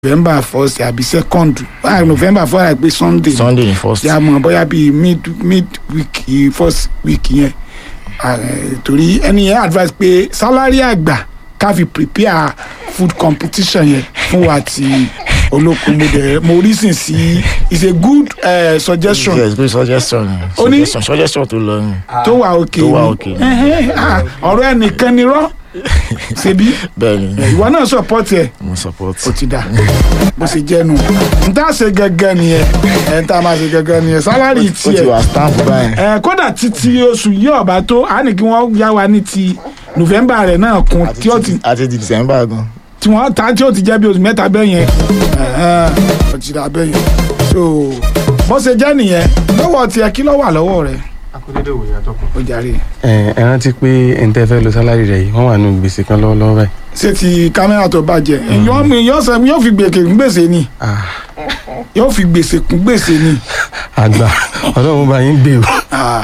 november first àbí second ah november four àgbẹ̀ sunday sunday ni first yà mọ̀ bóyá bíi mid mid week yìí, first week yẹn Ah, eh, torí ẹni yẹn advice pé salary àgbà ká fi prepare food competition yẹn fún wa ti olókun mo dẹ̀ mo reason sí is a good uh, suggestion yes good suggestion Ó ní- suggestion suggestion tó lọ ni tó wà òkè tó wà ni. òkè. Ẹhẹ́n, ah, ọ̀rọ̀ ẹnìkan ni rọ́ ṣebí bẹ́ẹ̀ ni ìwọ náà support ẹ̀ mo support ó ti dà bó ṣe jẹ́ nu n tá ṣe gẹ́gẹ́ nìyẹn ẹ̀ ń tá máa ṣe gẹ́gẹ́ nìyẹn salary ó ti tiẹ̀ wà stamp báyìí ẹ kódà títí oṣù yìí ọba tó a ní kí wọn yá wa ní ti november rẹ náà kún tí ó ti àti di december gan tí wọn ta tí ó ti jẹ bí oṣù mẹ́ta bẹ́ẹ̀ yẹn ó ti dà bẹ́ẹ̀ yẹn so bó ṣe jẹ́ nìyẹn lọ́wọ́ tiẹ̀ kí ló wà lọ́wọ́ rẹ akódédé òwò yàtọ̀ kan. ó jàre ẹ ẹ rántí pé ẹni tẹ́ fẹ́ lo sálárì rẹ̀ yìí wọ́n wà nù gbèsè kan lọ́wọ́lọ́wọ́ báyìí. ṣé ti kámẹ́rà tó bàjẹ́ èèyàn mi yóò sẹ yóò fi gbèsè kún gbèsè ni Ah, yóò fi gbèsè kún gbèsè ni àgbà ọlọ́run bá yín gbé o. Ah,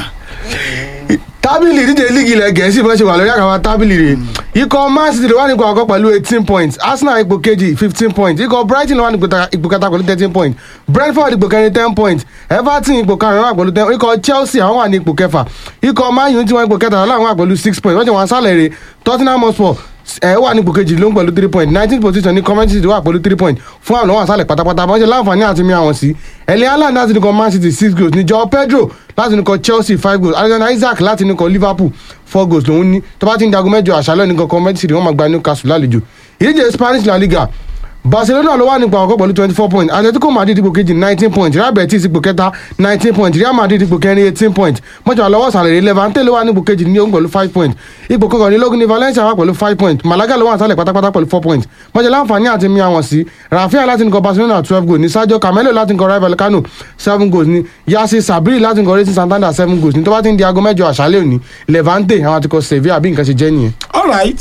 tábìlì ìdíje líìgì ilẹ̀ gẹ̀ẹ́sì bó ṣe wà lórí àkàwà tábìlì rẹ̀ ikọ̀ man city ló wà nípò àkọ́kọ́ pẹ̀lú eighteen points arsenal ipò kejì fifteen points ikọ̀ brighton ló wà nípò ta- ipò kẹta pẹ̀lú thirteen points brentford ipò kẹrin ten points everton ipò karùn-ún wà pẹ̀lú ten ikọ̀ chelsea àwọn wà ní ipò kẹfà ikọ̀ man u tí wọ́n ipò kẹta láwọn wà pẹ̀lú six points wọ́n ti wọ́n sálẹ̀ rẹ̀ tottenham hotspur ẹ wà ní ipò kejì ló ń pẹ̀lú three point nineteen position ní comment city wà pẹ̀lú three point fún àwọn àwọn àsálẹ̀ pátápátá bọ́n ṣe láǹfààní àti mi àwọn sí ẹ̀lẹ́ haaland láti nìkan man city six goals ní joao pedro láti nìkan chelsea five goals alexander isaac láti nìkan liverpool four goals lòún ní tó bá ti ń jagun mẹ́jọ àṣálẹ́ nìkan comment city wọ́n máa gba newcastle lálejò ìdíje spanish la liga barcelona ló wà nípa àkọ́kọ́ pẹ̀lú twenty four points atletico madrid ipò kejì nineteen points real betis ipò kẹta nineteen points real madrid ipò kẹrin eighteen points mọ́jọ́ àlọ́wọ́ sàlẹ̀ levante ló wà nípò kejì ní òun pẹ̀lú five points ipò kọkànlélógún ní valencia wà pẹ̀lú five points malaga ló wà sálẹ̀ pátápátá pẹ̀lú four points mọ́jọ́ láǹfààní àti mi àwọn sí rafael láti nìkan barcelona twelve goals ní sadio camelo láti nìkan rival kano seven goals ní yasi sabiri láti nìkan racing santander seven goals ní tó bá ti ń di aago mẹ́jọ àṣálẹ́ òní levante àwọn àtikọ̀ sevilla bí nǹkan ṣe jẹ́ nìyẹn. all right.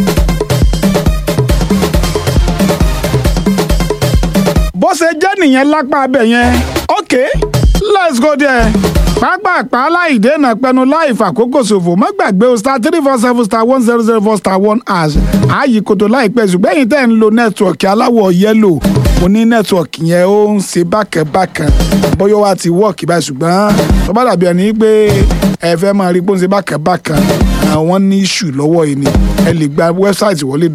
bó ṣe jẹ́ nìyẹn lápá abẹ yẹn ok let's go there pápápá láì dènà pẹnu láì fàkókò ṣòfò má gbàgbé o star three four seven star one zero zero four star one hash ààyè kòtò láìpẹ́ ṣùgbọ́n ẹ̀yin tẹ́ ń lo nẹ́tíwọ̀kì aláwọ̀ yẹ́lò mo ní nẹ́tíwọ̀kì yẹn ó ń ṣe bákẹ́bákan bóyá wá ti wọ́ọ̀kì báyìí ṣùgbọ́n tó bá dàbí ẹni pé ẹ fẹ́ máa rí pé ó ń ṣe bákẹ́bákan àwọn ní ìṣù lọ́wọ́ yìí ni ẹ lè gba wẹ́bsáìtì wọlé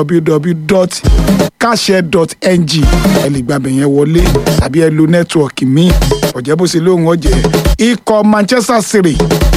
www.kashare.ng ẹ lè gbàbẹ̀ yẹn wọlé tàbí ẹ lo nẹ́tíwọ̀kì míì ọ̀jẹ́ bó ṣe lóhùn ọ̀jẹ́ ikọ̀ Manchester City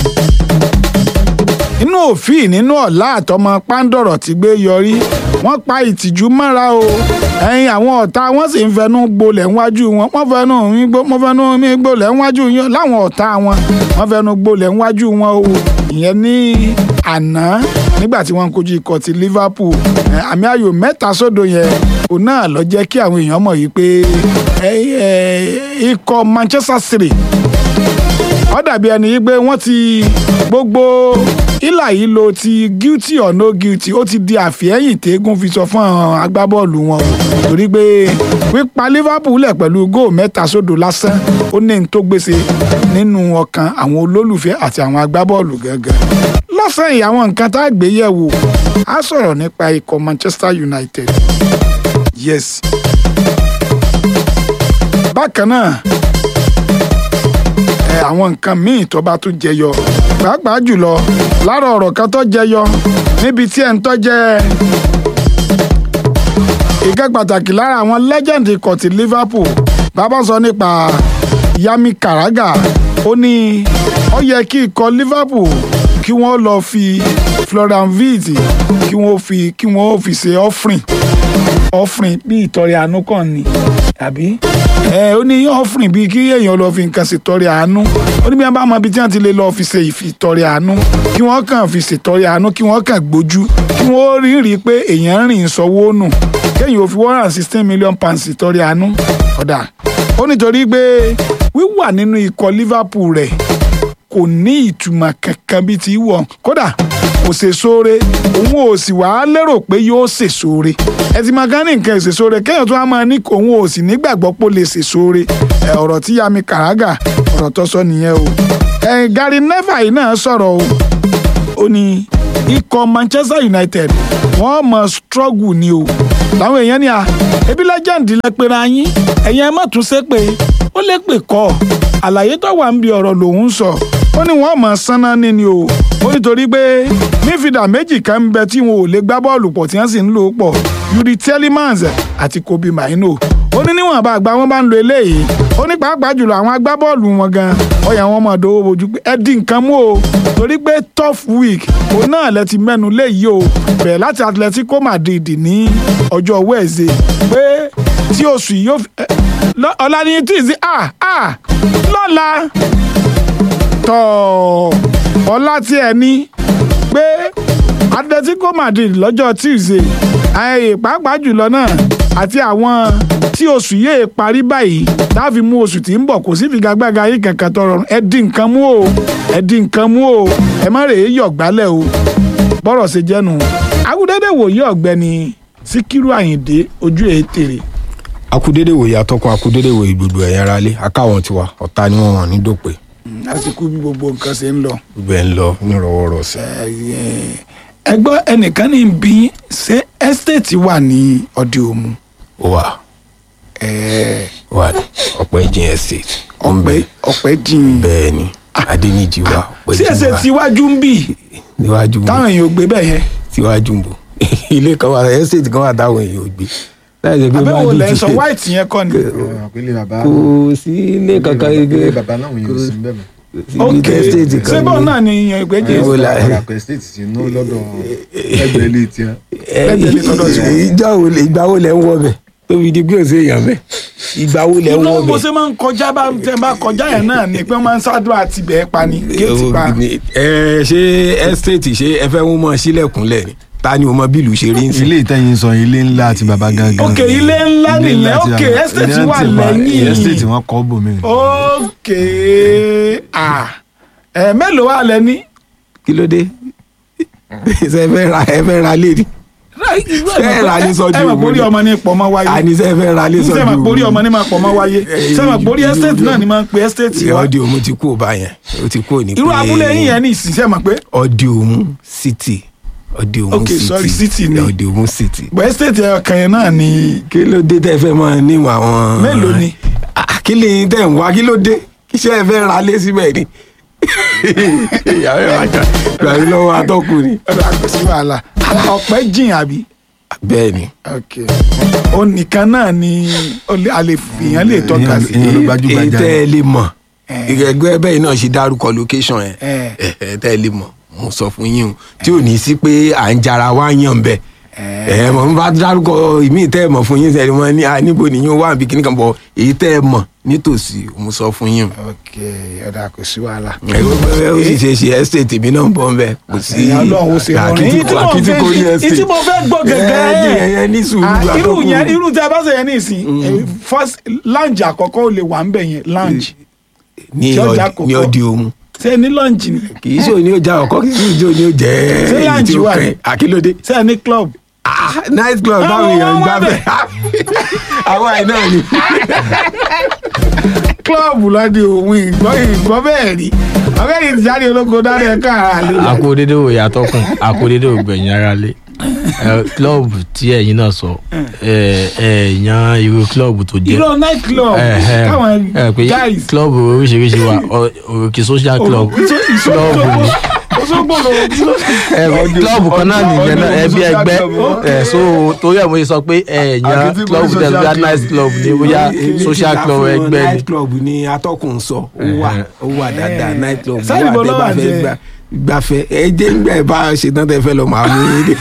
inú òfin nínú ọ̀la àtọmọ pàǹdọ̀rọ̀ ti gbé yọrí wọ́n pa ìtìjú mọ́ra o ẹ̀yin àwọn ọ̀tá wọ́n sì ń fẹnu gbolẹ̀ ńwájú wọn wọ́n fẹnu mi gbó- wọ́n fẹnu mi gbolẹ̀ ńwájú yín láwọn ọ̀tá wọn wọ́n fẹnu gbolẹ̀ ńwájú wọn o ìyẹn ní àná nígbà tí wọ́n ń kojú ikọ̀ ti Liverpool ẹ̀, àmì ayò mẹ́ta sódò yẹn òun náà lọ jẹ́ kí àwọn èèyàn mọ̀ yìí pé ẹ̀, ẹ̀, ikọ̀ Manchester City ó dàbí ẹni yìí pé wọ́n ti gbogbo ìlà yìí lo ti guilty or no guilty ó ti di àfihẹ́yìn tẹ́gùn fi sọ fún àwọn agbábọ́ọ̀lù wọn o torí pé pípa Liverpool lẹ̀ pẹ̀lú góò mẹ́ta sódò lásán ó ní n tó gbèsè nínú ọkàn àwọn olólùfẹ́ àti àwọn agbábọ́ọ̀lù gángan lọ́sàn-án yìí àwọn nǹkan tá a gbé yẹ̀ wò á sọ̀rọ̀ nípa ikọ̀ Manchester United yes bákan náà ẹ àwọn nǹkan míì tó bá tún jẹyọ pàápàá jùlọ lára ọ̀rọ̀ kan tó jẹyọ níbi tí ẹ̀ ń tọ́jẹ́ ìkẹ́ pàtàkì lára àwọn legend ikọ̀ ti Liverpool bàbá sọ nípa Yami Karaga ó ní ó yẹ kí ikọ̀ Liverpool kí wọ́n lọ fi Florian Wirtz kí wọ́n fi kí wọ́n fi ṣe offering offering bí ìtọrẹ àánú kàn ni àbí ẹ ó ní offering bíi kí èèyàn lọ fi nǹkan ṣètọrẹ àánú ó ní bí wọn bá mọ ibi tí wọn ti lè lọ fi ṣe ìfìtọrẹ àánú kí wọn kàn fi ṣètọrẹ àánú kí wọn kàn gbójú kí wọn rí rí i pé èèyàn ń rìn sọwọ́ nù kéèyàn ò fi one hundred sixteen million pounds ṣètọrẹ àánú ọ̀dà ó nítorí pé wíwà nínú ikọ̀ Liverpool rẹ̀ kò ní ìtumọ̀ kankan bíi ti wọ̀ kódà kò ṣe sóore òun ò sì wá lérò pé yóò ṣe sóore ẹ ti máa gán ní nǹkan ṣe sóore kéèyàn tó wá máa ní òun ò sì nígbàgbọ́ pé ó lè ṣe sóore ẹ ọ̀rọ̀ tí Yami Karaga ọ̀rọ̀ tó sọ nìyẹn o ẹ Gary Neville yìí náà sọ̀rọ̀ o ó ní ikọ̀ Manchester United wọ́n mọ̀ struggle ni o làwọn èèyàn ní à ebi legend lẹ pera yín ẹ̀yin ẹ má tún ṣe pé ó lè pè kọ́ àlàyé tó wà ń bi ọ̀rọ̀ lòun sọ ó ní wọ́n mọ̀ sánná níní o ó nítorí pé mífìdà méjì kan ń bẹ tí wọn ò lè gbá bọ́ọ̀lù pọ̀ tí wọ́n sì ń lò ó pọ̀ Yuri Tielemans àti Kobe Maino ó ní níwọ̀n bá àgbà wọn bá ń lo eléyìí ó ní pàápàá jùlọ àwọn agbábọ́ọ̀lù wọn gan ọyà wọn mọ̀ dówó bojú pé ẹ dín nǹkan mú o torí pé tough week òun náà lẹ ti mẹ́nu léyìí o bẹ̀rẹ̀ láti Atletico Madrid ní ọjọ́ Wednesday pé tí oṣù yìí yóò fi ẹ, lọ- ọ̀la ní tíìsì à à lọ́la tọ̀ ọ̀la tí ẹ ní pé Atletico Madrid lọ́jọ́ Tuesday ayẹyẹ pàápàá jùlọ náà àti àwọn tí oṣù yìí parí báyìí láàfin mú oṣù tí ń bọ̀ kò sí figagbága yìí kankan tó rọrùn ẹ dín nǹkan mú o ẹ dín nǹkan mú o ẹ má rèé yọ̀ gbálẹ̀ o bọ́rọ̀ ṣe jẹ́nu agudede wòye ọ̀gbẹ́ni Síkírù Àyìndé ojú ẹ̀ tèrè akudede wòye atọ́kùn akudede wòye gbogbo ẹ̀yàn ara lé akáwọn tiwa ọ̀tá ni wọ́n wọ̀n ní dòpè lásìkò bí gbogbo nǹkan ṣe ń lọ. gbogbo ẹ̀ ń lọ nírọ̀wọ́rọ̀sẹ̀. ẹgbọ́n ẹnìkan ní bí ṣé ẹ́stéètì wà ní ọdẹ òmu ó wà ó wà ní ọ̀pẹ́ jìn estate ó ń bẹ ọ̀pẹ́ jìn bẹ́ẹ̀ ni adéníjì wà ọ̀pẹ́ tí jìn ẹsẹ̀ wà tiwájú ń bì níwájú ń bọ̀ táwọn èèyàn ò gbé bẹ́ẹ̀ yẹn síwájú ń bọ̀ ilé kan wà estate kan wà táwọn èèyàn ò gbé láì jẹ́ pé abẹ́wò máa lẹ́ ń ní sọ ti- white yẹn kọ́ ni àpèlé bàbá kò sí ilé kankan àpèlé bàbá náà wọ̀nyí ò sí bẹ́ẹ̀ mọ́. ok estate ṣé kan bọ́ọ̀ ní- náà ni èèyàn ìgbẹ́jẹ́ Èwo la- àràpẹ̀ state ti ná lọ́dọ̀ ẹgbẹ́ ilé tiẹ̀. Lẹ́gbẹ̀ẹ́ ilé tọ́dọ̀ tiwọn. ìjọ wo lè ìgbà wo lẹ ń wọ bẹ tóbi di pé òsè èèyàn bẹ ìgbà wo lẹ ń iná wọ bó bẹ. ṣe máa ń kọjá bá tẹ bá kọjá yẹn náà ni pé wọ́n máa ń ṣáàdúrà àti bẹ́ẹ̀ pa ni géètì pa ẹ ṣé estate ṣé ẹ fẹ́ mú mọ́ sílẹ̀kùnlẹ̀ ni ta ni o mọ bílù ṣe rí ń sìn. ilé ìtẹ́yìn sọ ilé ńlá àti bàbá gangan. Ok, ilé ńlá Ilé nìyẹn. àti Ok, bàbá- estate ilé wà àti bàbá- lẹ́yìn. estate wọn kọ́ bòmí. ok ah ẹ mélòó wà lẹ́ni. kí ló dé ṣe fẹ́ ra ẹ fẹ́ ra lé ni Ẹ rà ní sọ́jú ẹ mọ̀ ògùn pórí ni. ọmọ ní pọ̀ mọ́ wáyé àní ṣe fẹ́ ra lé ṣé sọ́jú mọ̀ pórí ọmọ ní máa pọ̀ mọ́ wáyé ṣé mọ̀ pórí Irú- estate náà ni máa ń pe estate ṣe wa ọdí òmu ti kú ọba yẹn ó ti kú òní irú abúlé yín yẹn ní ìsìn ṣé mọ̀ pé ọdí òmu city ọdí òmu Ok, city sorry, city ni. ọdí òmu city. bọ̀ estate ọkàn yẹn náà ni kí ló dé tẹ́ fẹ́ mọ níwọ̀n àwọn. Mélòó ni? Ah, kí lè tẹ̀ ń wá kí ló dé kí ṣe ẹ fẹ́ ra lé síbẹ̀ ni. ìyàwó ẹ̀ wá jà gbàgbé lọ́wọ́ atọ́kùnrin. ọ̀dọ̀ àgbẹ̀sí wàhálà ọ̀pẹ́ jìn àbí bẹ́ẹ̀ ni ok ó nìkan náà ni ó lè- a lè fìyàn lè tọ́ka sí Ìyẹn ló èyí gbajúgbajà tẹ́ ẹ lè mọ̀ Eh. ìrẹ̀gbẹ́ bẹ́ẹ̀ náà ṣe dárúkọ location yẹn Eh. Eh, eh, tẹ́ ẹ lè mọ̀ mo sọ fún yín o tí ò ní sí pé à ń jara wá yàn bẹ́ẹ̀ ẹ mọ̀ n bá dárúkọ ìmí tẹ́ ẹ mọ̀ fún yín sẹ́ni wọn ní à níbo nìyẹn wà bí kíní kan bọ̀ èyí tẹ́ ẹ mọ̀ nítòsí mo sọ fún yín o. ok ọ̀dọ̀ àkọsí wàhálà. ó sì ṣe ṣe estate mi náà ń bọ́ nbẹ kò sí ẹ̀yà ọlọ́run ó ṣe rọrùn èyí tí mo àkìtì kò rí fẹ́ estate. tí mo fẹ́ gbọ́ gẹ́gẹ́ ẹ ẹ ní sùúrù Ah, irú àtọkùn. yẹn irú tí a bá ṣe yẹn ní ìsìn eh, first lounge àkọ́kọ́ ò lè wà ń bẹ̀ yẹn lounge ní tí ọjà ọdí- kọ̀kọ́. ní ọdí ohun ṣé ní lounge ni kì í ṣe òní ọjà ọkọ kì í ṣe òní ọjà Ṣé èyí lounge tí ó wà kẹ ní? àkílódé. ṣé ní club Ah, night club báwo Àwọn èèyàn ń wá gbà bẹ̀. bẹ́ẹ̀ àwa ẹ̀ náà ni. club lọ́dí òun ìgbọ́ ìgbọ́ bẹ́ẹ̀ rí ọ̀gẹ́ni ti jáde olóko dáre ẹ̀ka àlè akódédé ò yàtọ̀kùn akódédé ò gbẹ̀yìn ara lé klọ́ọ̀bù tí ẹ̀yin náà sọ ẹ ẹ yan irú klọ́ọ̀bù tó jẹ́ irọ́ night club ẹ ẹ káwọn ẹ pé guys klọ́ọ̀bù oríṣiríṣi wà ọ- òròkè social club klọ́ọ̀bù ni Òṣogbo lòun tí ó ẹ klọ́ọ̀bù kan náà nìyẹn náà ẹbí ẹgbẹ́ ẹ so torí ẹ̀ mo ṣe sọ pé ẹ yan Àkìtì klọ́ọ̀bù tẹ̀ bóyá social nice club ni bóyá social club ẹgbẹ́ ni night club ni atọ́kùn sọ ó wà ó wà dáadáa night club Sáyìn wà bọ́ tẹ́ lọ́wọ́ bá fẹ́ àti ẹ. gbà gbàfẹ́ ẹ jẹ́ ńgbà ẹ bá ṣe tán tẹ́ fẹ́ lọ màá mú yín dé.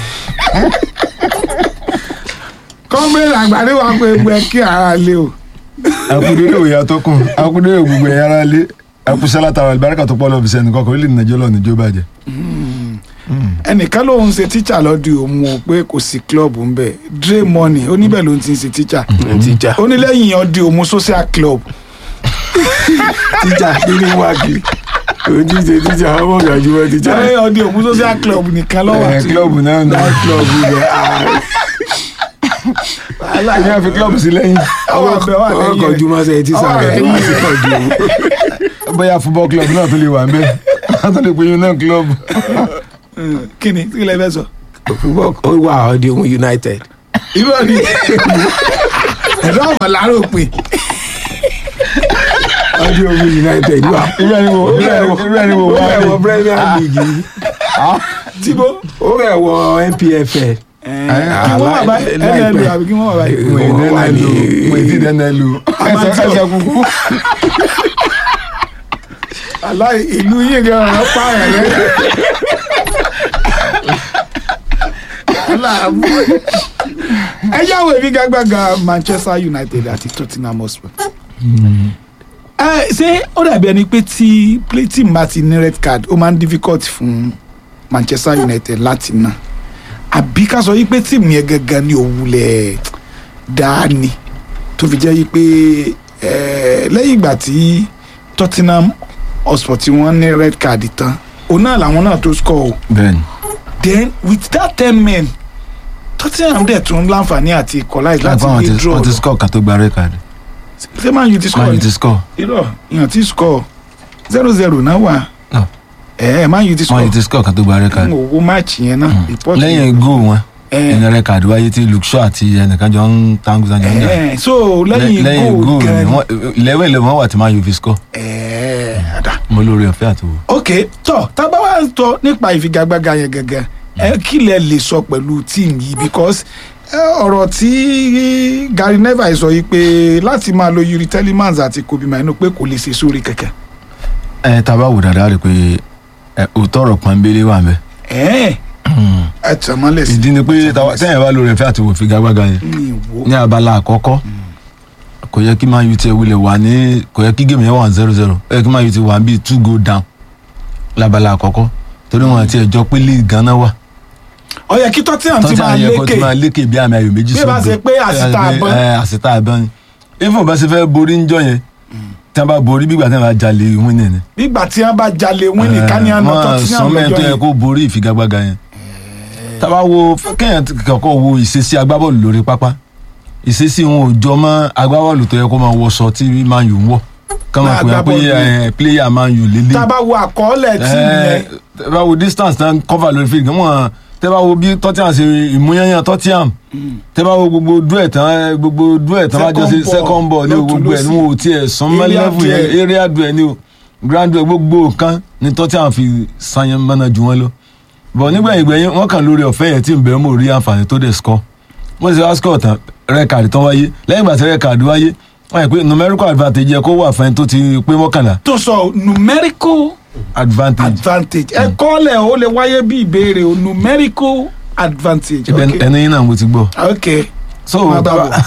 kọ́mẹ́rẹ́ àgbàdo wà pé ẹgbẹ́ kí ara lé o. akudede òye atọ́kùn akudede gbogbo ẹ̀yà ara lé akusala tàwọn àlùbáríkà tó pọ̀ lọ́ọ́ fi sẹ́ni kọ́kọ́ orílẹ̀ nàìjíríà lọ́ọ́ níjó bàjẹ́. ẹnìkan lòun ṣe tíṣà lọ́dún òun o pé kò sí club ń bẹ̀ dre money ó níbẹ̀ ló ti ń ṣe tíṣà tíjà ó ní lẹ́yìn ọdún òun social club tíjà kí ni wá kiri òun ti ṣe tíjà ọmọ gàjúmọ́ tíjà. lẹ́yìn ọdún òun social club nìkan lọ́wọ́ ẹ̀ àti kílọ̀bù náà nù. night club ibẹ̀ ẹ̀yìn àfi kílọ̀bù sí lẹ́yìn. àwọn ọbẹ̀ wà ọkọ̀ lẹ́yìn rẹ̀ ojúmọ́ sẹ́yìn tíṣà Ọwọ́ rẹ̀ rẹ̀ wá sí pọ̀ ju. bóyá football club náà tó lè wà ń bẹ́ẹ̀ wọ́n tó lè pe yín náà kílọ̀bù. kí ni kí lè fẹ́ sọ. ó wà ọdí ohun united irọ́ ni ẹ̀rọ ọ̀mọ̀ làárọ̀ pé ọdún omi united wà. irú ẹni wo irú ẹni wo irú ẹni wo ó wá rẹ̀ wọ ní. premier league yìí. tíbo ó rẹ̀ wọ npfl. kí wọ́n wà báyìí nlu àbí kí wọ́n wà báyìí. mo ì wà dẹ́nà ní- lu mo ì tí dẹ́nà lu ẹsẹ̀ Amateur. ẹsẹ̀ kúkú. aláì ìlú yìí gan ọ̀rọ̀ pààyàn rẹ̀. aláàbò ẹ yáwó èmi gbàgbàgà Manchester United àti Tottenham Hotspur. ẹ ṣé ó dàbí ẹni pé tí play team bá ti ní red card ó máa ń difficult fún Manchester United láti ná àbí ká sọ yí pé tíìmù yẹn gangan ni òwúlẹ̀ dání tó fi jẹ́ yí pé ẹ, lẹ́yìn ìgbà tí Tottenham Hotspur tí wọ́n ní red card tán òun náà làwọn náà tó score o bẹ́ẹ̀ni then with that ten men Tottenham dẹ̀ tún láǹfààní àti equalize láti láti lè draw wọ́n ti score kan tó gba red card ṣé Man U ti man score u ti score irọ́ ìyàn ti score zero zero náà wà No. ẹ̀ Man U ti man score u ti score kan tó gba red card n ò wo match yẹn náà report lẹ́yìn goal wọn ẹ̀ ẹni red card wáyé tí luke shaw àti ẹnìkan jọ ń tangu jọ ń jà ẹ̀ so lẹ́yìn lẹ́yìn goal goal gan ni wọ́n eleven eleven wọ́n wà tí man u fi score ẹ̀ àdá mo lórí ọ̀fẹ́ àti wò. ok tọ tábà wá ń tọ nípa ìfigagbága yẹn gangan ẹ kí lẹ lè sọ pẹ̀lú team yìí because ẹ, ọ̀rọ̀ tí Gary Neville sọ yìí pé láti máa lo Yuri Telemans àti Kobe Mainu pé kò lè ṣe sórí kankan ẹ tá a bá wò dáadáa rí i pé ẹ òótọ́ ọ̀rọ̀ pọ́nbélé wà mẹ́. ẹ ẹ tẹ̀ mọ́lẹ̀ sí ìdí ni pé táwa- tẹ́yìn bá lórí ọ̀fẹ́ àti wò figagbága yẹn ní ìwò ní abala àkọ́kọ́ kò yẹ kí man u ti wulẹ̀ wà ní kò yẹ kí game yẹn wà zero zero ó yẹ kí man u ti wà bíi two go down lábala àkọ́kọ́ torí wọn àti ẹjọ́ pé league ganan wà ó yẹ kí Tottenham ti máa yẹ kó ti lékè máa lékè bí àmì ayò méjì Bí ẹ bá ṣe pé àsìta ẹ, àbọ̀n. ẹ, àsìta àbọ̀n ni ifo bá ṣe fẹ́ borí ń jọ yẹn tí wọ́n bá borí bí ìgbà tí wọ́n bá jalè wín ni nígbà tí wọ́n bá jalè wín ní kánìyàn náà Tottenham sọmọ tó lọ́jọ́ yẹ yẹn kó borí ìfigagbága yẹn tábà wo kéèyàn kọ́kọ́ wo ìṣesí agbábọ́ọ̀lù lórí pápá ìṣesí wọn ò jọ mọ́ agbábọ́ọ̀lù tó yẹ kó máa wọṣọ tí man u ń wọ̀ ká máa pè é pé Agbábọ́ọ̀lù. ẹ, player man u lélẹ̀ tá a bá wo àkọọ́lẹ̀ tíìmù yẹn tẹ́ bá wo distance tán cover lórí field wọn tẹ́ bá wo bí Tottenham ṣe ìmúyányán Tottenham tẹ́ bá wo gbogbo duẹ̀ tán gbogbo duẹ̀ tán bá jọ sí Second second ball, ball ní o, lọ́tùn gbogbo ẹ̀ ní lósì. o tiẹ̀ sàn mọ́ Area level yẹn duel. area duẹ̀ ní o grand duel gbogbo nǹkan ní Tottenham fi sanyan mọ́nà ju wọn lọ bọ̀ nígbẹ̀yìn gbẹ̀yìn wọ́n kàn lórí ọ̀fẹ́ yẹn tí ń bẹ̀rẹ̀ mọ̀ rí àǹfààní tó dẹ̀ score wọ́n ti wá score tán rẹ́kàdì tán wáyé lẹ́yìn ìgbà tí rẹ́kàdì wáyé wọ́n yẹ pé numerical advantage yẹ kó wà fún ẹni tó ti pé mọ́kànlá tó sọ numerical advantage advantage ẹ kọ́lẹ̀ ó lè wáyé bí ìbéèrè o numerical advantage Ibẹ̀ ok ẹni yín náà mo ti gbọ́. ok so Máa bá bọ̀.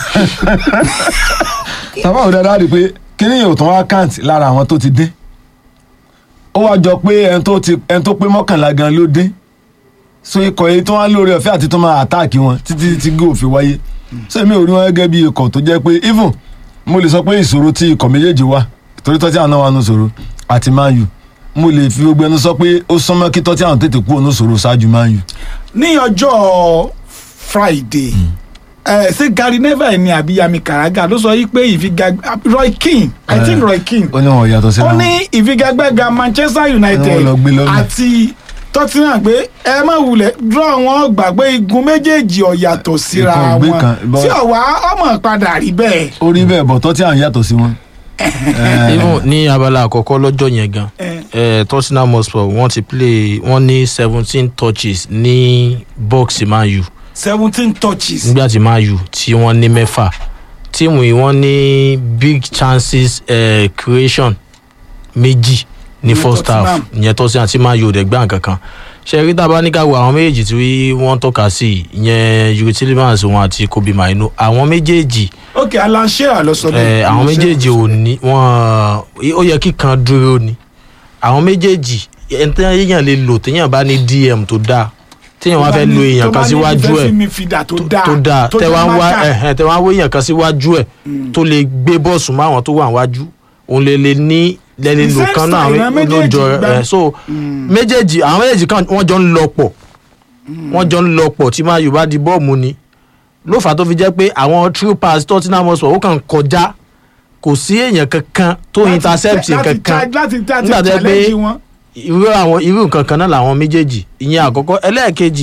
tàbá ò dáadáa rí i pé kíní yóò tán wá count lára àwọn tó ti dé ó wá jọ pé ẹni tó ti ẹni tó pé mọ́kànlá gan ló dé so ikọ̀ yìí tó wá lórí ọ̀fẹ́ àti tó máa àtáàkì wọn títí tí góò fi wáyé so èmi ò rí wọn gẹ́gẹ́ bí ikọ̀ tó jẹ́ pé even mo lè sọ pé ìṣòro tí ikọ̀ méjèèjì wà torí tọ́tí àwọn náà wà nù ṣòro àti Man U mo lè fi gbogbo ẹnu sọ pé ó súnmọ́ kí tọ́tí àwọn tètè kú ònú ṣòro ṣáájú Man U ní ọjọ́ friday ẹ ṣé Gary Neville ni àbí Yami Karaga ló sọ yí pé ìfigagbá Roy Keane i think Roy Keane ó ní wọn ò yàtọ̀ síra ó wọn. ní ìfigagbága Manchester Wọ́n United lọ gbé lọ́nà. àti Tottenham pé ẹ má wulẹ̀ draw wọn gbà pé igun méjèèjì ò yàtọ̀ síra Ikọ̀ gbé wọn kan, bọ́- tí ọ̀wá ọmọ padà rí bẹ́ẹ̀. ó rí bẹ́ẹ̀ bọ̀ tọ́tí àwọn yàtọ̀ sí wọn. even ní abala àkọ́kọ́ lọ́jọ́ yẹn gan Eh. eh, Tottenham Hotspur wọ́n ti play wọ́n ní seventeen touches ní box Man U seventeen touches. nígbà tí Man U tí wọ́n ní mẹ́fà tíìmù yìí wọ́n ní big chances eh, creation méjì ní Ní first half Tottenham. ìyẹn Tottenham tí Man U ò dẹ̀ gbá nǹkan kan ṣe rí tá a bá ní ká wo àwọn méjèèjì tí wọ́n tọ́ka sí ìyẹn Yuri Tillemans wọn àti Kobe Mainu àwọn méjèèjì ok Alan Shearer ló sọ bẹ́ẹ̀. Eh, àwọn méjèèjì ò ní wọn ó yẹ kí kan dúró ni àwọn méjèèjì ẹntẹ́ èèyàn lè lò téèyàn bá ní DM tó dáa téèyàn wá fẹ́ lo èèyàn kan síwájú ẹ̀ tó dáa tó dáa tẹ wá ń wá máka. ẹ̀hẹ́n tẹ wá ń wá èèyàn kan síwájú ẹ̀ tó lè gbé bọ́ọ̀sù mọ́ àwọn tó wà wájú òun lè lè ní lẹ́ni lò kan náà Defense line àwọn méjèèjì lójọ gbá. ẹ̀ so méjèèjì àwọn méjèèjì kan wọ́n jọ ń lọ pọ̀ wọ́n jọ ń lọ pọ̀ tí máa yorùbá di bọ́ọ̀mù ni ló fà á tó fi jẹ́ pé àwọn true pass Tottenham Hotspur ó kàn kọjá kò sí èèyàn kankan tó Láti- intercept láti kankan cha- láti láti nígbà tó yẹ pé challenge wọn. irú àwọn irú nǹkan kan náà làwọn méjèèjì ìyẹn àkọ́kọ́ ẹlẹ́ẹ̀kejì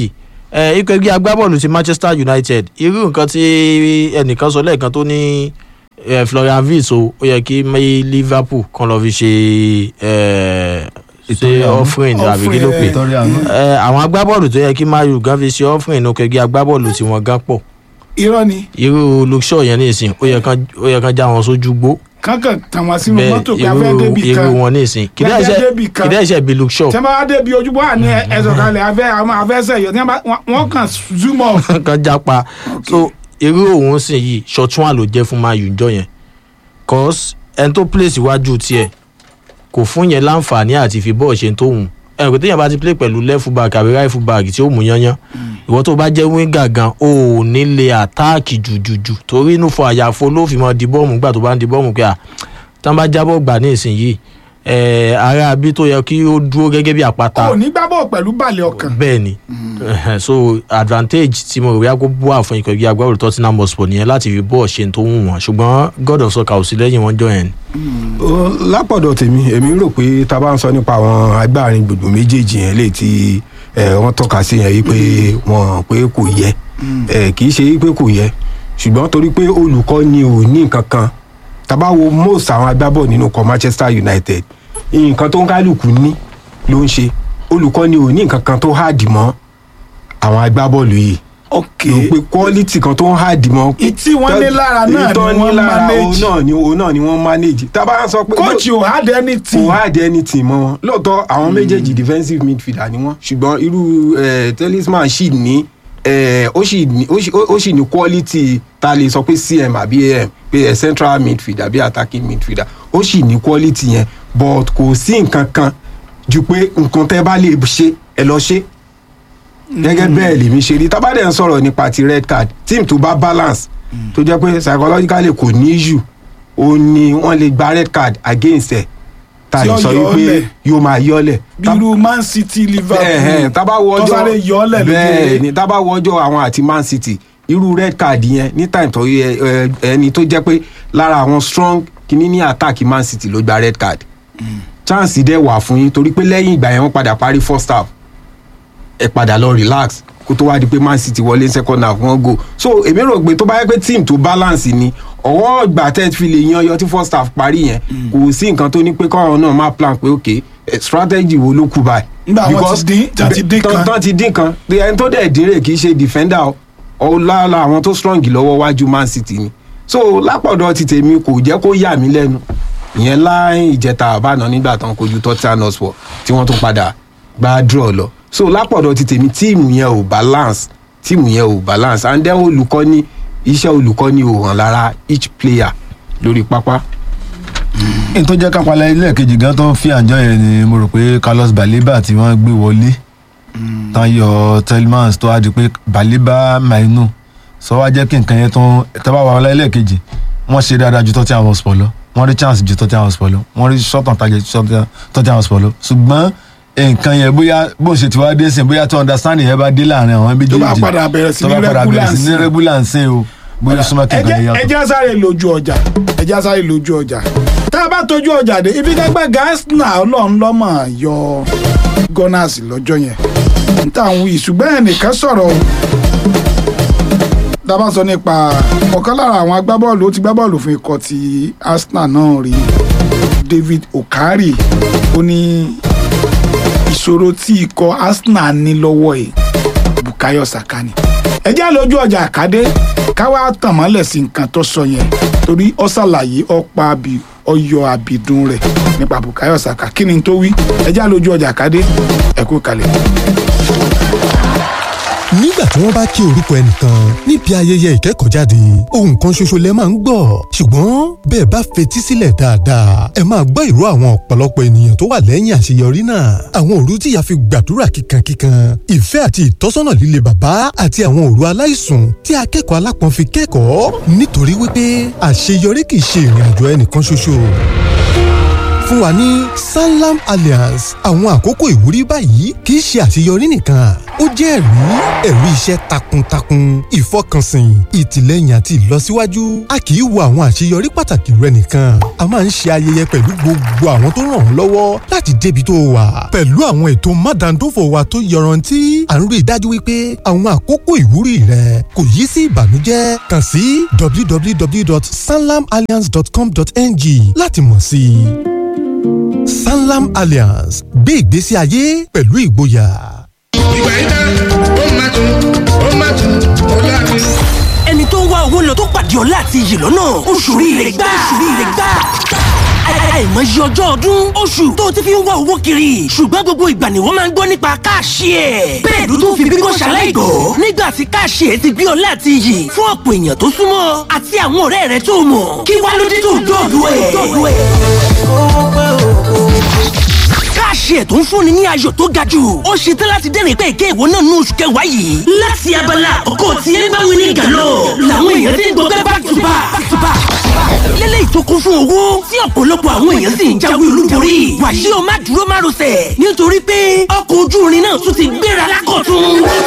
ẹ ikọ̀ ẹgbẹ́ agbábọ́ọ̀lù ti manchester united irú nǹkan tí ẹnìkan sọ lẹ́ẹ̀kan tó ní eh, florian Wirtz o ó yẹ kí may liverpool kan lọ fi ṣe eh, ṣe Ìtọ́jú offering àbí kí ló pè Offering, Ìtọ́rí àánú. Eh, àwọn agbábọ́ọ̀lù tó yẹ kí mayu gan fi ṣe offering nínú ẹgbẹ́ agbábọ́ọ̀lù tí wọ́n gan pọ̀ irọ́ ni irú luke shaw yẹn nísìn ó yẹ kán ó yẹ kán já wọn sójú gbó kankan tàn wá sínú bẹ́ẹ̀ mọ́tò pé a irú fẹ́ débi irú kan wọn nísìn Bí a fẹ́ débì kan. kìdá ẹ̀ṣẹ̀ bí luke shaw tí wọ́n bá wá débi ojúbọ àní ẹ̀sọ̀ kalẹ̀ afẹ́ àwọn afẹ́sẹ̀ yọ tí wọ́n bá- wọ́n- wọ́n kàn zoom off. kan jápa so irú òun sì yìí ṣọtún àlò jẹ́ fún mayu jọ yẹn cause ẹni tó place iwájú tiẹ̀ kò fún yẹn láǹfààní àti fi bọ́ọ̀ ṣe tó hùn ẹnì pé téèyàn bá ti play pẹ̀lú left full back àbí right full back tí ó mú yányán ìwọ tó bá jẹ́ winger gan o ò ní lè àtáàkì jùjùjù torí inú fọ àyàfo ló fi mọ di bọ́ọ̀mù gbà tó bá ń di bọ́ọ̀mù pé à tán bá jábọ̀ gbà ní ìsinyìí ẹ̀ ara bí tó yẹ kí ó dúró gẹ́gẹ́ bí àpáta kò ní gbábọ̀ pẹ̀lú balẹ̀ ọkàn. bẹ́ẹ̀ ni so advantage tí mo rò wíwá kó búwà fún ikọ̀ ẹgbẹ́ agbábọ́ọ̀lù Tottenham Hotspur nìyẹn láti fi bọ́ọ̀ ṣe tó wù wọ́n ṣùgbọ́n God of soccer ò sí lẹ́yìn wọn jọ yẹn. Ó, lápọ̀dọ̀ tèmi èmi rò pé tá a bá ń sọ nípa àwọn agbárin gbogbo méjèèjì yẹn lè ti ẹ, wọ́n tọ́ka sí yẹn wípé wọ́n pé kò yẹ ẹ, kì í ṣe wípé kò yẹ ṣùgbọ́n torí pé olùkọ́ ni ò ní nǹkan kan tá a bá wo most àwọn agbábọ̀ nínú ikọ̀ Manchester United nǹkan tó ń kálukú ní ló ń ṣe olùkọ́ ni ò ní nǹkan kan tó háàdì mọ́ àwọn agbábọ́ọ̀lù yìí ok rò pé quality kan tó ń háàdì mọ́ Ìtí wọ́n ní lára náà ìtọ́ ni ní wọ́n lára manage. òun náà ni òun náà ni wọ́n manage tá a bá sọ pé coach ò had anything. kò hard anything mọ́ wọn lóòótọ́ àwọn méjèèjì defensive midfielder ni wọ́n ṣùgbọ́n irú eh, talisman sì ní eh, ó sì ní ó sì- ó sì ní quality tá a lè sọ pé cm àbí am pé eh, central midfielder àbí attacking midfielder ó sì ní quality yẹn but kò sí nǹkan kan ju pé nǹkan tẹ́ bá lè ṣe ẹ lọ ṣe gẹ́gẹ́ bẹ́ẹ̀ lèmi ṣe rí tábàdẹ̀ ń sọ̀rọ̀ nípa ti red card team tó bá balance tó jẹ́ pé psychologically kò ní issue ó ní wọ́n lè gba red card against ẹ̀ ta Tí lè ó sọ yọ ọ́ wípé lẹ̀. yóò máa yọ́lẹ̀ bí irú man city liverpool tábà wọ tó ọjọ́ sáré yọ ọ́ lẹ̀ lójú bẹ́ẹ̀ eré. ni tábà wọ ọjọ́ àwọn àti man city irú red card yẹn ní time tó yẹ ẹ, ẹni tó jẹ́ pé lára àwọn strong kìíní ní attack man city ló gba red card chance dẹ̀ wà fún yín torí pé lẹ́yìn ìgbà yẹn wọ́n padà parí first half ẹ padà lọ relax kó tó wá di pé man city wọlé second half wọ́n go so èmi rò pé tó bá yẹ pé team tó balance ni ọwọ́ ìgbà tẹ́ fi lè yan ọyọ tí first half parí yẹn kò sí nǹkan tó ní pé káwọn náà máa plan pé ok eh, strategy wo ló kù báyìí. Nígbà wọ́n ti Because dín- tán ti dín tán- kan. tán ti dín kan ẹni tó dẹ̀ dín rè kì í ṣe defender o ọlára àwọn tó strong lọ́wọ́ wájú man city ni so lápọ̀dọ̀ ti tèmi kò jẹ́ kó yà mí lẹ́nu ìyẹn láì ìjẹta àbáná nígbà tán kojú Tottenham Hotspur tí wọ́n tún padà gba draw lọ so lápọ̀dọ̀ ti tèmi tíìmù yẹn ò balance tíìmù yẹn ò balance and then olùkọ́ni iṣẹ́ olùkọ́ni ò hàn lára each player lórí pápá. n tó jẹ́ kápálá ilé kejì gan tó ń fi àjọ yẹn ni mo rò pé Carlos Baleba tí wọ́n gbé wọlé tán yọ Tielemans tó wá di pé Baleba Mainu sọ wá jẹ́ kí nǹkan yẹn tó ń tẹ́bá wà wọlé ilé kejì wọ́n ṣe dáadáa ju Tottenham Hotspur lọ wọ́n rí chance ju Tottenham Hotspur lọ wọ́n rí shot on target ju Tottenham- Tottenham Hotspur lọ ṣùgbọ́n nǹkan yẹn bóyá bó ṣe ti wá dé sìn bóyá tó understanding yẹn bá dé láàrin àwọn méjèèjì Tó bá padà bẹ̀rẹ̀ sí tó ní bá padà bẹ̀rẹ̀ sí ní regular regular nsìn o bóyá súnmọ́ kí nǹkan yẹn yàtọ̀. ẹjẹ́ sáré lójú ọjà ẹjẹ́ sáré lójú ọjà tá a bá tójú ọjà dé ibi gbẹgbẹ gasna ọlọ́run lọ́mọ yọ gunners lọ́jọ́ yẹn n tà ń wí ṣùgbọ́n ẹnìkan sọ̀rọ̀ o tá a bá sọ nípa ọ̀kan lára àwọn agbábọ́ọ̀lù ó ti gbá bọ́ọ̀lù fún ikọ̀ ti Arsenal náà rí David Okari ó ní ìṣòro tí ikọ̀ Arsenal ní lọ́wọ́ ẹ̀ Bukayo Saka ni ẹ jẹ́ lójú ọjà àkádé káwá tàn mọ́lẹ̀ sí nǹkan tó sọ yẹn torí ó ṣàlàyé ọ̀pá àbí ọyọ àbìdún rẹ̀ nípa Bukayo Saka kí ni tó wí ẹ jẹ́ lójú ọjà àkádé ẹ kú kalẹ̀. nígbà tí wọ́n bá kí orúkọ ẹnìkan níbi ayẹyẹ ìkẹ́kọ̀ọ́jáde ohun kan ṣoṣo lẹ máa ń gbọ́ ṣùgbọ́n bẹ́ẹ̀ bá fetí sílẹ̀ dáadáa ẹ máa gbọ́ ìró àwọn ọ̀pọ̀lọpọ̀ ènìyàn tó wà lẹ́yìn àṣeyọrí náà àwọn òru tí ìyá fi gbàdúrà kíkankíkan ìfẹ́ àti ìtọ́sọ́nà líle bàbá àti àwọn òru aláìsùn tí akẹ́kọ̀ọ́ alápọ̀n fi kẹ́kọ̀ọ́ nítorí wípé àṣeyọrí kì í ṣe ìrìn àjò ẹnìkan ṣoṣo fún wa ní sanlam alliance àwọn àkókò ìwúrí báyìí kì í ṣe àṣeyọrí nìkan ó jẹ́ ẹ̀rí ẹ̀rí iṣẹ́ takuntakun ìfọkànsìn ìtìlẹ́yìn àti ìlọsíwájú a kì í wo àwọn àṣeyọrí pàtàkì rẹ nìkan a máa ń ṣe ayẹyẹ pẹ̀lú gbogbo àwọn tó ràn ọ́ lọ́wọ́ láti débi tó wà pẹ̀lú àwọn ètò mádàndófò wa tó yọrantí à ń rí i dájú wípé àwọn àkókò ìwúrí rẹ kò yí sí ìbànújẹ́ kàn sí www.sanlamalliance.com.ng láti mọ̀ sí i. Sanlam Alliance gbé ìgbésí ayé pẹ̀lú ìgboyà. ìgbà yìí tán ó máa tún ó máa tún ó láàrin. ẹni tó ń wá owó lọ tó pàdé ọlá àti iyì lọ́nà oṣù rire gbà oṣù rire gbà àìmọye ọjọ́ ọdún oṣù tó ti fi ń wá owó kiri ṣùgbọ́n gbogbo ìgbà ni wọ́n máa ń gbọ́ nípa káàṣì ẹ̀ bẹ́ẹ̀ ló tún fi bíbọ́ ṣaláìgbọ́ nígbà tí káàṣì ẹ̀ ti gbé ọlá àti iyì fún ọ̀pọ̀ èèyàn tó súnmọ́ àti àwọn ọ̀rẹ́ rẹ̀ tó mọ̀ kí wá ló dé tó dọ̀dọ̀ ẹ̀ káàṣì ẹ̀ tó ń fúnni ní ayọ̀ tó ga jù ó ṣe tán láti dẹ́rìn pé ìké ìwọ náà ní oṣù kẹwàá yìí. láti abala àkọ́kọ́ tí ẹ bá wí ní gàlọ́ làwọn èèyàn ti ń gbọ́ back to back back to back. lélẹ́yìí tó kún fún owó tí ọ̀pọ̀lọpọ̀ àwọn èèyàn sì ń jáwé olúborí. wàyí o má dúró má rọsẹ̀ nítorí pé ọkọ̀ ojú irin náà tún ti gbéra lákọ̀tún.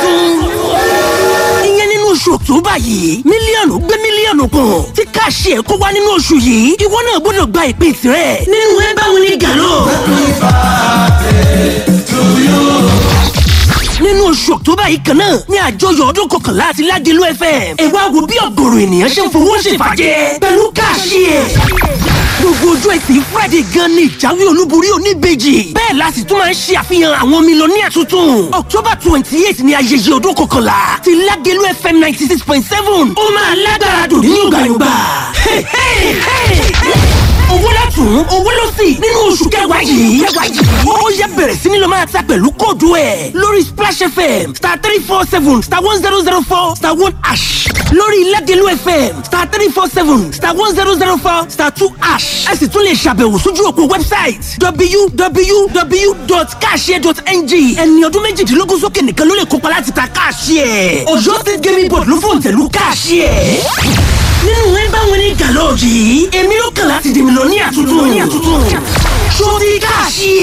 ìyẹn nínú oṣù ọ̀túnbà yìí mílíọ̀nù gbé mílíọ̀nù kan tí káàṣì ẹ̀ kó wá nínú oṣù yìí ìwọ náà gbọ́dọ̀ gba ìpín tirẹ̀ nínú ẹ bá wí ní gàlọ́. nínú oṣù ọ̀tọ́bà yìí kan náà ní àjọyọ̀ ọdún kọkànlá àti ládìlú fm ẹ wá wo bí ọ̀gọ̀rọ̀ ènìyàn ṣe ń fowó ṣèfàjẹ́ pẹ̀lú káàṣì ẹ̀. gbogbo ojú ẹtì friday gan ni ìjáwé olúborí oníbejì bẹ́ẹ̀ la sì tún máa ń ṣe àfihàn àwọn mílíọ̀nìyà tuntun october twenty eight ni ayẹyẹ ọdún kọkànlá ti ládìlú fm ninety six point seven ó máa lágbára dùn ní yọ̀gbàyọ̀gbà owó látún owó ló sì nínú oṣù kẹwàá yìí kẹwàá yìí ó yẹ bẹ̀rẹ̀ sí ni lọ máa ta pẹ̀lú kóòdù ẹ̀ lórí splash fm star three four seven star one zero zero four star one ash lórí ilẹ̀dẹ̀lú fm star three four seven star one zero zero four star two ash ẹ sì tún lè ṣàbẹ̀wò sójú òpó website www.cashier.ng ẹni ọdún méjìdínlógún sókè nìkan ló lè kópa láti ta cashier ọjọ́ state gaming board ló fòǹtẹ̀lú cashier nínú ẹ bá wọn ní gàlọ́ọ̀jì èmi ló kàn láti dèmi lọ ní àtúntò ní àtúntò ṣó ti káàṣì